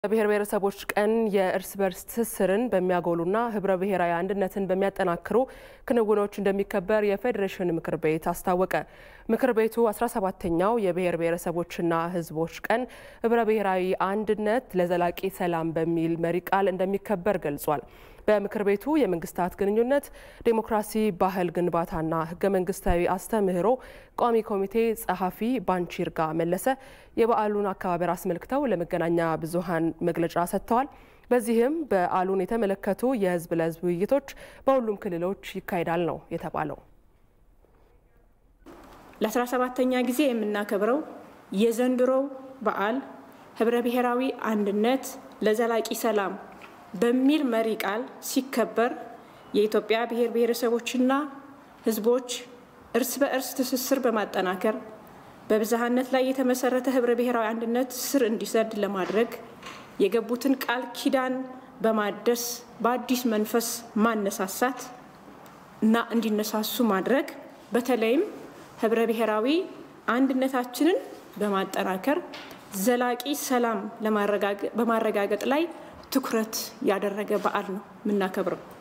የብሔር ብሔረሰቦች ቀን የእርስ በርስ ትስስርን በሚያጎሉና ህብረ ብሔራዊ አንድነትን በሚያጠናክሩ ክንውኖች እንደሚከበር የፌዴሬሽን ምክር ቤት አስታወቀ። ምክር ቤቱ 17ተኛው የብሔር ብሔረሰቦችና ህዝቦች ቀን ህብረ ብሔራዊ አንድነት ለዘላቂ ሰላም በሚል መሪ ቃል እንደሚከበር ገልጿል። በምክር ቤቱ የመንግስታት ግንኙነት ዴሞክራሲ፣ ባህል ግንባታና ህገ መንግስታዊ አስተምህሮ ቋሚ ኮሚቴ ጸሐፊ ባንቺርጋ መለሰ የበዓሉን አከባበር አስመልክተው ለመገናኛ ብዙሃን መግለጫ ሰጥተዋል። በዚህም በዓሉን የተመለከቱ የህዝብ ለህዝብ ውይይቶች በሁሉም ክልሎች ይካሄዳል ነው የተባለው። ለ17ተኛ ጊዜ የምናከብረው የዘንድሮው በዓል ህብረ ብሔራዊ አንድነት ለዘላቂ ሰላም በሚል መሪ ቃል ሲከበር የኢትዮጵያ ብሔር ብሔረሰቦችና ህዝቦች እርስ በእርስ ትስስር በማጠናከር በብዝሃነት ላይ የተመሰረተ ህብረ ብሔራዊ አንድነት ስር እንዲሰድ ለማድረግ የገቡትን ቃል ኪዳን በማደስ በአዲስ መንፈስ ማነሳሳት እና እንዲነሳሱ ማድረግ በተለይም ህብረ ብሔራዊ አንድነታችንን በማጠናከር ዘላቂ ሰላም በማረጋገጥ ላይ ትኩረት ያደረገ በዓል ነው የምናከብረው።